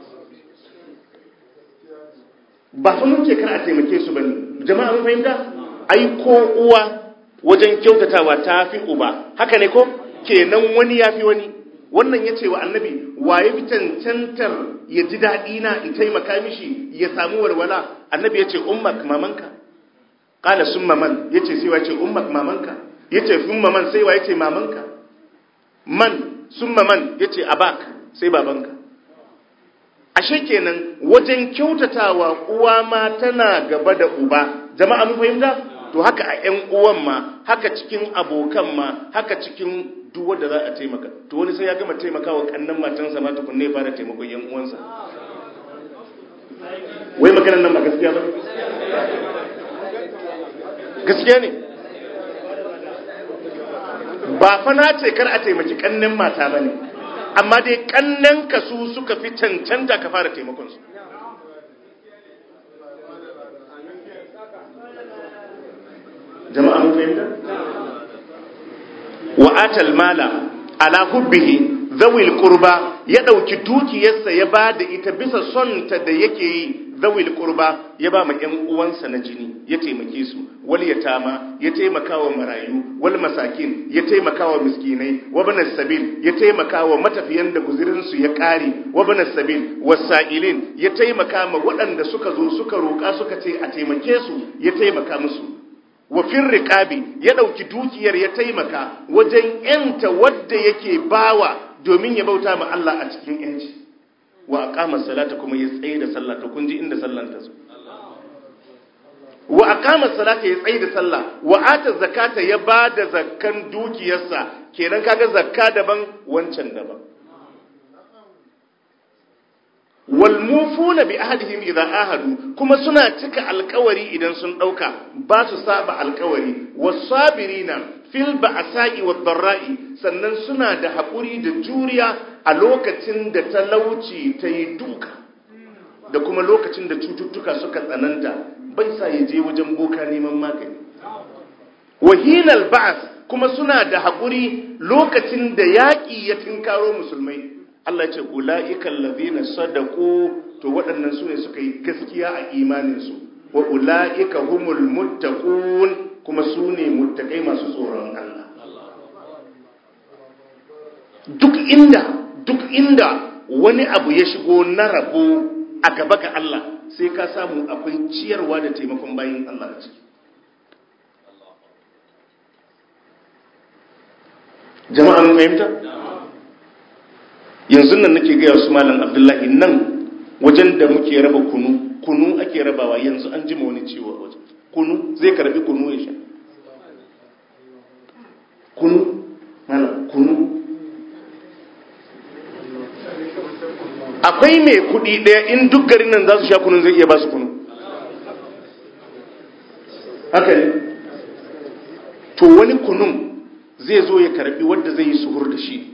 ba fa mun ce kar a taimake su bane jama'a mun fahimta ai ko uwa wajen kyautatawa ta fi uba haka ne ko kenan wani ya fi wani wannan ya ce wa annabi waye fi cancantar ya ji daɗi na in taimaka mishi ya samu walwala annabi ya ce ummak mamanka ƙala sun maman ya ce sai wa ce ummak mamanka ya ce sun maman sai wa ya ce mamanka man sun maman ya ce abak sai babanka ashe kenan wajen kyautatawa uwa ma tana gaba da uba jama'a mun fahimta to haka a ƴan uwan ma haka cikin abokan ma haka cikin duk wanda za a taimaka to wani sai ya gama taimakawa kannan matansa ma tukunne ya fara taimakon yan uwansa wai maganar nan ba gaskiya ba gaskiya ne ba fa na ce kar a taimaki kannen mata ba ne amma dai kannen ka su suka fi cancanta ka fara taimakon su jama'a mun fahimta wa atal mala ala hubbihi zawil qurba ya dauki dukiyarsa ya ba da ita bisa son ta da yake yi zawil qurba ya ba ma ƴan uwansa na jini ya taimake su wal yatama ya taimaka wa marayu wal masakin ya taimaka wa miskinai wa banas sabil ya taimaka wa matafiyan da guzirin su ya kare wa banas sabil wasailin ya taimaka ma waɗanda suka zo suka roƙa suka ce a taimake su ya taimaka musu wa fin riƙabi ya ɗauki dukiyar ya taimaka wajen ‘yanta wadda yake bawa domin ya bauta ma Allah a cikin ‘yanci wa aqama salata kuma ya tsaye da sallah to kun ji inda sallan ta zo wa aqama salata ya tsaye da sallah wa ata zakata ya ba da zakkan dukiyarsa kenan kaga zakka daban wancan daban wal mufuna bi ahadihim idza ahadu kuma suna cika alkawari idan sun dauka ba su saba alkawari wasabirina fil ba'sa'i wad dharra'i sannan suna da hakuri da juriya a lokacin da talauci ta yi duka da kuma lokacin da cututtuka suka tsananta bai sa ya je wajen boka neman magani wahinal ba'as kuma suna da hakuri lokacin da yaƙi ya tinkaro musulmai Allah ce ula'ikan lazina sadaku to waɗannan su ne suka yi gaskiya a imaninsu wa ula'ika humul muttaqun kuma su ne muttakai masu tsoron Allah duk inda duk inda wani abu ya shigo na rabo a gaba ga Allah sai ka samu akwai ciyarwa da taimakon bayin Allah a ciki jama'a mun fahimta yanzu nan nake gaya su malam abdullahi nan wajen da muke raba kunu kunu ake rabawa yanzu an jima wani ciwo a wajen kunu zai karbi kunu ya sha kunu malam kunu akwai mai kudi daya in duk garin nan za su sha kunun zai iya ba su kunu haka ne to wani kunun zai zo ya karbi wadda zai yi suhur da shi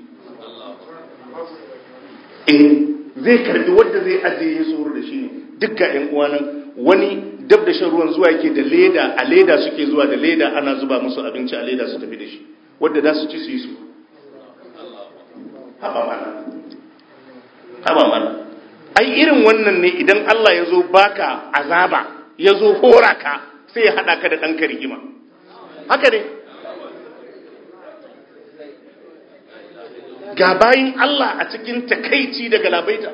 eh zai karbi wadda zai ajiye suhur da shi ne duk ga ƴan uwanan wani dab da shan ruwan zuwa yake da leda a leda suke zuwa da leda ana zuba musu abinci a leda su tafi da shi wadda za su ci su yi su haba mana haba mana ai irin wannan ne idan Allah ya zo baka azaba ya zo hora ka sai ya haɗa ka da ɗanka rigima haka ne ga bayin Allah a cikin takaici daga labaita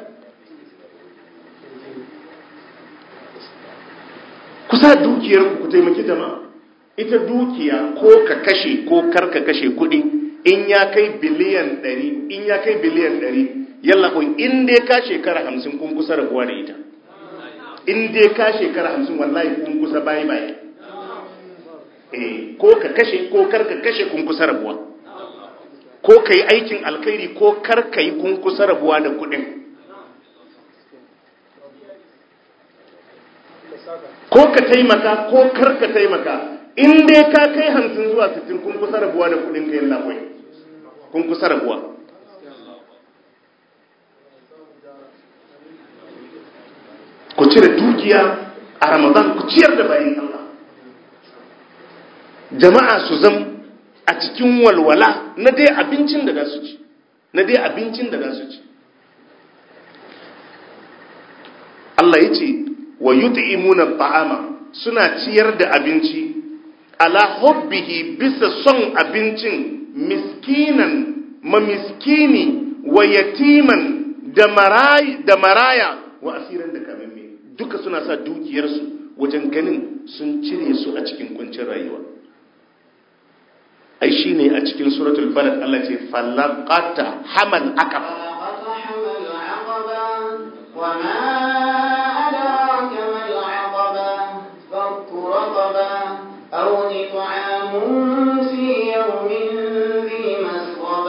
kusa dukiyar ku taimaki jama'a ita dukiya ko ka kashe ko kar ka kashe kuɗi in ya kai biliyan ɗari in ya kai biliyan ɗari yalla kun in dai ka shekara hamsin kun kusa rabuwa da ita in dai ka shekara hamsin wallahi kun kusa bayi bayi eh ko ka kashe ko kar ka kashe kun kusa rabuwa ko ka yi aikin alkhairi ko kar ka yi kun kusa rabuwa da kuɗin ko ka taimaka ko kar ka taimaka in dai ka kai hamsin zuwa sittin kun kusa rabuwa da kuɗin ka yalla kwai kun kusa rabuwa ku cire dukiya a ramadan ku ciyar da bayan Allah jama'a su zam a cikin walwala na dai abincin da za su ci na dai abincin da za su ci Allah ya ce wa yut'imuna ta'ama suna ciyar da abinci ala hubbihi bisa son abincin miskinan ma miskini wa yatiman da maraya da maraya wa asiran da kamamme duka suna sa dukiyarsu wajen ganin sun cire su a cikin kuncin rayuwa ai shine a cikin suratul balad Allah ce falaqata hamal aqaba وما أدراك ما العقبة فك رقبة أو إطعام في يوم ذي مسغبة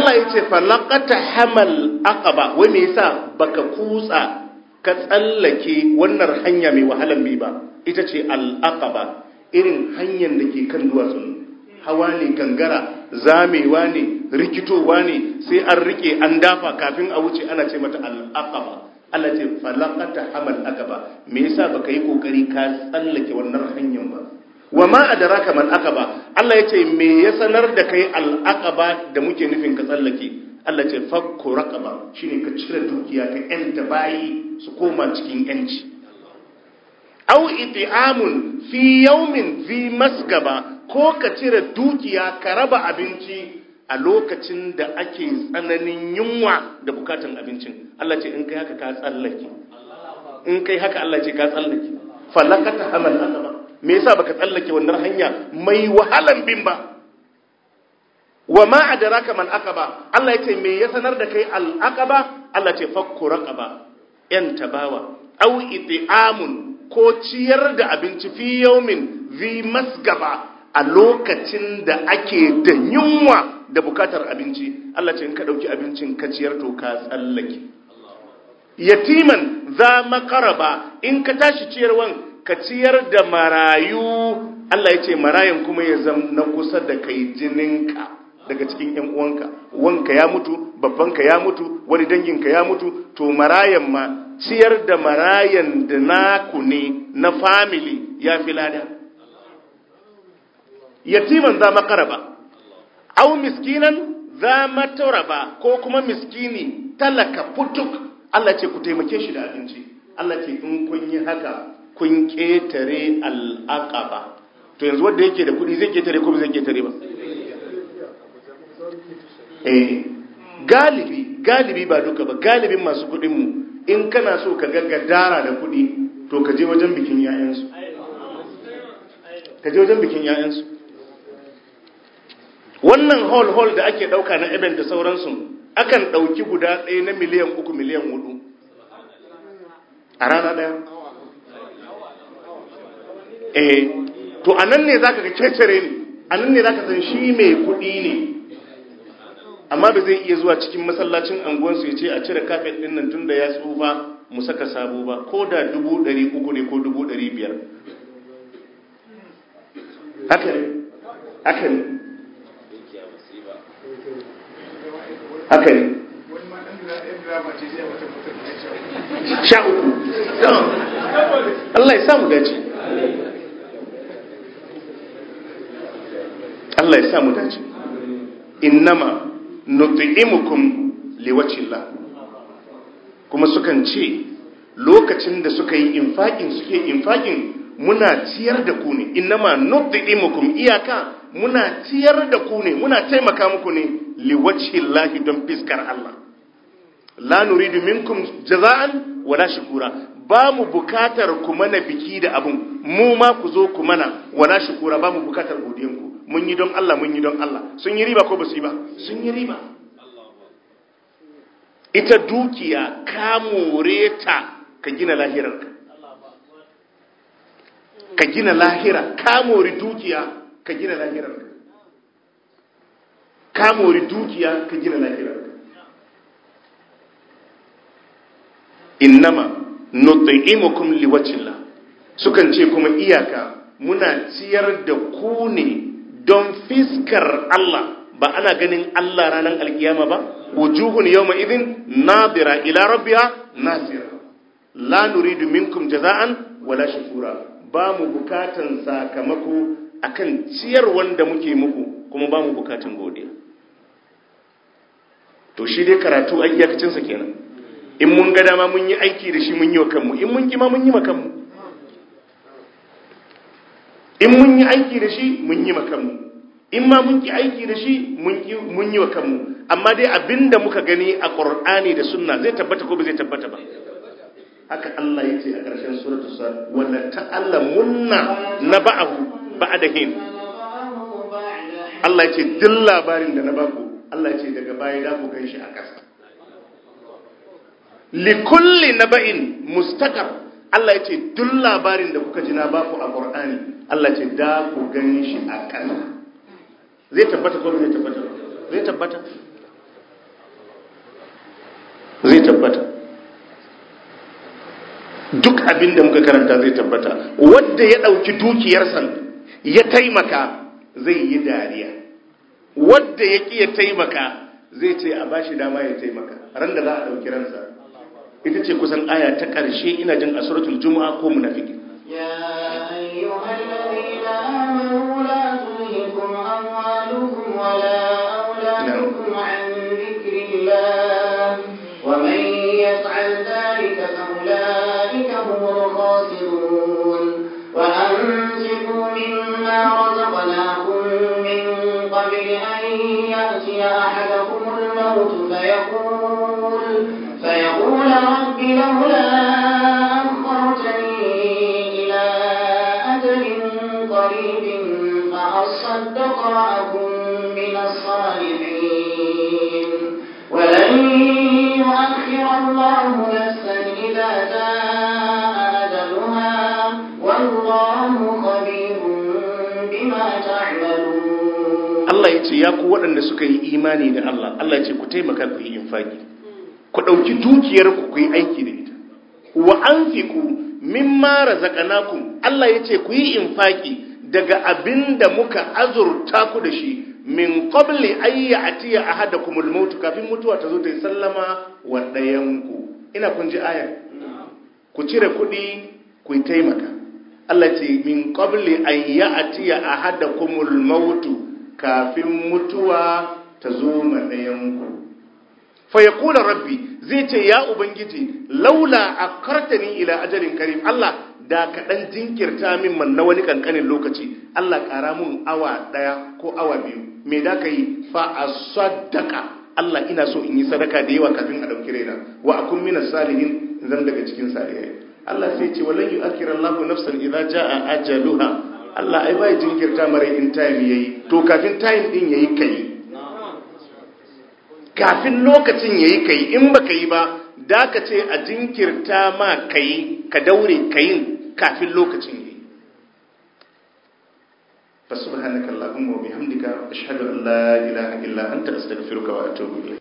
Allah ya ce falaqata hamal aqaba wai me yasa baka kutsa ka tsallake wannan hanya mai wahalan bi ba ita ce al aqaba irin hanyar da ke kan duwatsun hawa ne gangara zamewa ne rikitowa ne sai an rike an dafa kafin a wuce ana ce mata al aqaba Allah ce falaqata hamal aqaba me yasa baka yi kokari ka tsallake wannan hanyar ba wa ma adraka man aqaba Allah yace me ya sanar da kai al aqaba da muke nufin ka tsallake Allah ce fakku raqaba shine ka cire dukiya ka yanta bayi su koma cikin yanci aw it'amun fi yawmin fi masgaba ko ka cire dukiya ka raba abinci a lokacin da ake tsananin yunwa da bukatan abincin Allah ce in kai haka ka tsallake in kai haka Allah ce ka tsallake falakata hamal aqaba me yasa baka tsallake wannan hanya mai wahalan bin ba wa ma adraka man aqaba Allah yace me ya sanar da kai al aqaba Allah ce fakku raqaba yan tabawa aw it'amun ko ciyar da abinci fi yawmin zi masgaba a lokacin da ake da yunwa da bukatar abinci Allah ce in ka dauki abincin ka ciyar to ka tsallake yatiman za makaraba in ka tashi ciyarwan ka ciyar da marayu Allah ya ce marayan kuma ya zam na kusa da kai jininka daga cikin ‘yan uwanka wanka ya mutu babbanka ya mutu wani danginka ya mutu to marayan ma ciyar da marayan da naku ne na family ya fi lada yatiman za makaraba au miskinan za mataraba ko kuma miskini talaka putuk Allah ce ku taimake shi da abinci Allah ce in kun yi haka kun ƙetare al'aƙaba to yanzu wanda yake da kuɗi zai ƙetare ko zai ƙetare ba eh galibi galibi ba duka ba galibin masu kuɗinmu in kana so ka ga gadara da kuɗi to ka je wajen bikin yayansu ka je wajen bikin yayansu wannan hall hall da ake ɗauka na event da sauransu akan ɗauki guda ɗaya na miliyan uku miliyan hudu a rana ɗaya eh to a nan ne za ka ga kecere ne a nan ne za ka san shi mai kuɗi ne amma ba zai iya zuwa cikin masallacin anguwansu ya ce a cire kafet ɗin nan tun da ya tsufa mu saka sabo ba ko da dubu ɗari uku ne ko dubu ɗari biyar haka ne haka ne haka ne sha uku Allah ya samu dace Allah ya samu dace innama nut'imukum liwajhillah kuma sukan ce lokacin da suka yi infakin suke infakin muna ciyar da ku ne innama nut'imukum iyaka muna ciyar da ku ne muna taimaka muku ne liwajhillah don fiskar Allah la nuridu minkum jaza'an wala shukura ba mu bukatar ku mana biki da abun mu ma ku zo ku mana wala shukura ba mu bukatar godiyanku mun yi don Allah mun yi don Allah sun yi riba ko ba su yi ba sun yi riba ita dukiya ka more ta ka gina lahirarka ka gina lahira ka more dukiya ka gina lahirarka ka more dukiya ka gina lahirarka innama nut'imukum liwajhillah sukan ce kuma iyaka muna ciyar da ku ne don fiskar Allah ba ana ganin Allah ranar alkiyama ba wujuhun yawma idhin nadira ila rabbiha nasira la nuridu minkum jaza'an wala shukura ba mu bukatan sakamako akan ciyar wanda muke muku kuma ba mu bukatan godiya to shi dai karatu a iyakacinsa kenan in mun ga dama mun yi aiki da shi mun yi wa kanmu in mun kima mun yi ma kanmu in mun yi aiki da shi mun yi ma kanmu in ma mun ki aiki da shi mun yi wa kanmu amma dai abinda muka gani a qur'ani da sunna zai tabbata ko ba zai tabbata ba haka Allah ya ce a ƙarshen suratul sad wala ta'allamunna naba'ahu ba'da hin Allah ya ce duk labarin da na baku Allah ya ce daga baya da ku ganshi a ƙasa likulli naba'in mustaqar Allah ya ce duk labarin da kuka ji na baku a Qur'ani Allah ce da ku gani shi a ƙasa zai tabbata ko zai tabbata zai tabbata tabbata duk abin da muka karanta zai tabbata wadda ya ɗauki dukiyarsa ya taimaka zai yi dariya wadda ya ƙi ya taimaka zai ce a bashi dama ya taimaka ran da za a ɗauki ransa ita ce kusan aya ta ƙarshe ina jin a suratul juma'a ko munafiki يا أيها الذين آمنوا لا تلهكم أموالكم ولا أولادكم عن ذكر الله ومن يفعل ذلك فأولئك هم الخاسرون وأنفقوا مما رزقناكم من قبل أن يأتي أحدكم الموت فيقول فيقول رب لولا أخرتني إلى أجل قريب فأصدق وأكن من الصالحين ولن يؤخر الله نفسا إذا جاء أجلها والله خبير بما تعملون Allah ya ce ya ku waɗanda suka yi imani da Allah Allah ya ce ku taimaka ku yi infaki ku ɗauki dukiyar ku ku yi aiki da ita wa anfiqu mimma razaqnakum Allah ya ce ku yi infaki daga abin da muka azurta ku da shi min qabli an ya'tiya ahadakumul maut kafin mutuwa ta zo ta yi sallama wa ɗayanku ina kun ji ayar ku cire kuɗi ku yi taimaka Allah ce min qabli an ya'tiya ahadakumul maut kafin mutuwa ta zo ma ɗayanku fa yaqulu rabbi zai ce ya ubangiji laula akartani ila ajalin karim Allah da ka dan jinkirta min man na wani kankanin lokaci Allah ƙara mun awa ɗaya ko awa biyu me da ka yi fa asaddaka Allah ina so in yi sadaka da yawa kafin a ɗauki raina wa akun minas salihin zan daga cikin salihai Allah sai ce walan yu'akhir Allahu nafsan idza jaa ajaluha Allah ai bai jinkirta mare in time yayi to kafin time din yayi kai kafin lokacin yayi kai in baka yi ba da ka ce a jinkirta ma kai ka daure kayin kafin lokacin yayi فسبحانك اللهم وبحمدك أشهد أن لا إله إلا أنت أستغفرك وأتوب إليك